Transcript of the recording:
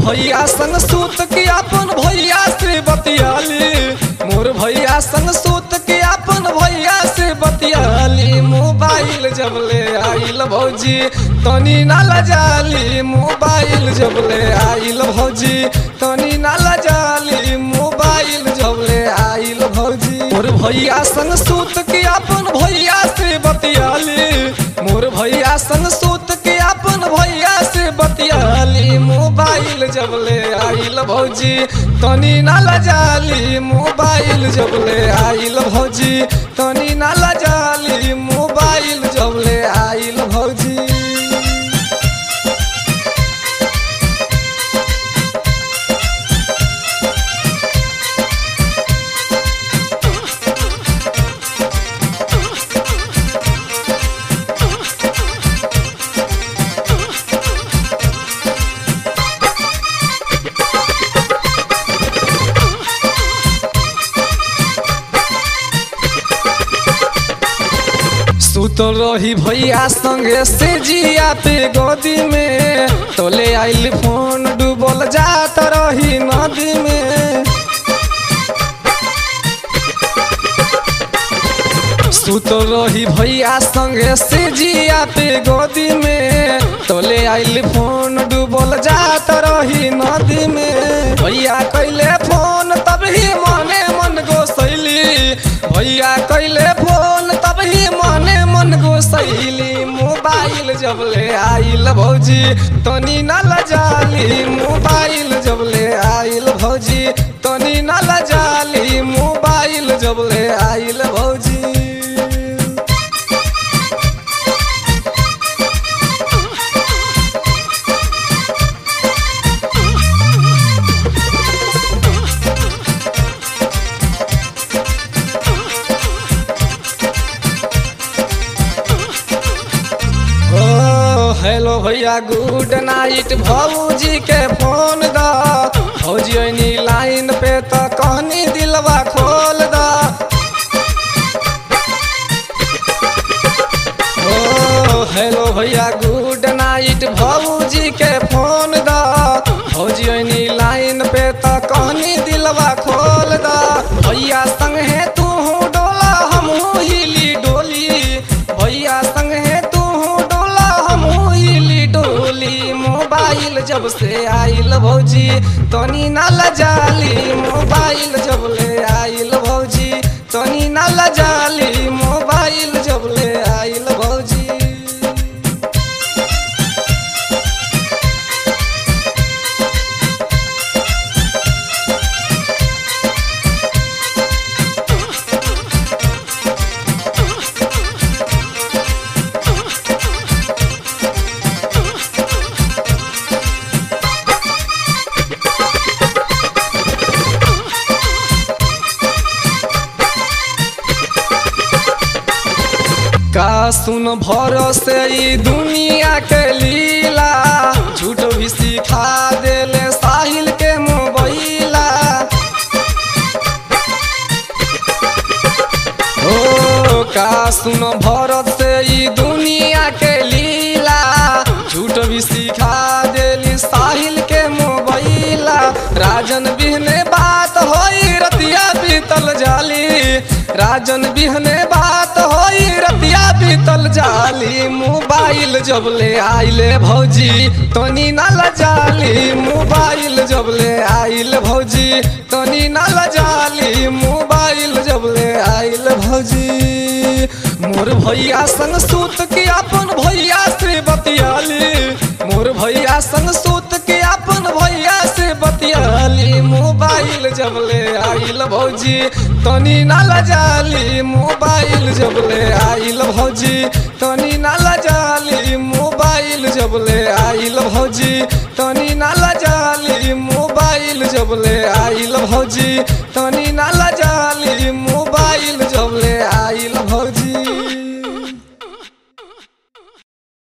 भैया संग सूत के अपन भैया से बतियाली मोर भैया संग सूत के अपन भैया से बतियाली मोबाइल जब ले आइल भौजी तनी ना लजाली मोबाइल जब ले आइल भौजी तनी ना लजाली मोबाइल जब ले आइल भौजी मोर भैया संग सूत के अपन भैया से बतियाली मोर भैया संग सूत के अपन भैया से बतियाली मोबाइल जब ले आइल भौजी तनी ना लजाली मोबाइल जब ले आइल भौजी तनी ना लजाली मोबाइल जब ले आइल भौजी सुतल रही भैया संगे से जिया पे गोदी में तोले आइल फोन डूबल जात रही नदी में सुतल रही भैया संगे से जिया पे गोदी में तोले आइल फोन डूबल जात रही नदी में भैया कैले फोन तब ही मने मन गोसैली भैया कैले फोन तब ही मने मन गोसैली मोबाइल जब ले आइल भौजी तनी ना लजाली मोबाइल जब ले आइल भौजी तनी ना लजाली मोबाइल जब ले आइल भौजी ओ हेलो भैया गुड नाइट भौजी के फोन द भौजी ओनी लाइन पे तो कहनी दिलवा खोल द ओ हेलो भैया गुड नाइट भौजी के फोन द भौजी ओनी लाइन पे तो कहनी दिलवा खोल द भैया संग है तू डोला हमहू हिली डोली भैया संग है तू डोला हमहू हिली डोली मोबाइल जब से आइल भौजी तनी ना लजाली मोबाइल जब ले आइल भौजी तनी ना लजाली मोबाइल जब ले आइल भौजी का सुन भरोसे ई दुनिया के लीला झूठ भी सिखा देले साहिल के मोबाइला ओ का सुन भरत से ई दुनिया के लीला झूठ भी सिखा देली साहिल के मोबाइला राजन बिहने बात होई रतिया बीतल जाली राजन बिहने बात होई रतिया बीतल जाली मोबाइल जब ले आइले भौजी तनी ना लजाली मोबाइल जब ले आइल भौजी तनी ना लजाली मोबाइल जब ले आइल भौजी मोर भैया संग सूत के अपन भैया से बतियाली मोर भैया संग सूत के अपन भैया से बतियाली मोबाइल जब ले आइल भौजी तनी ना लजाली मोबाइल जब ले आइल भौजी तनी ना लजाली मोबाइल जब ले आइल भौजी तनी ना लजाली मोबाइल जब ले आइल भौजी तनी ना लजाली मोबाइल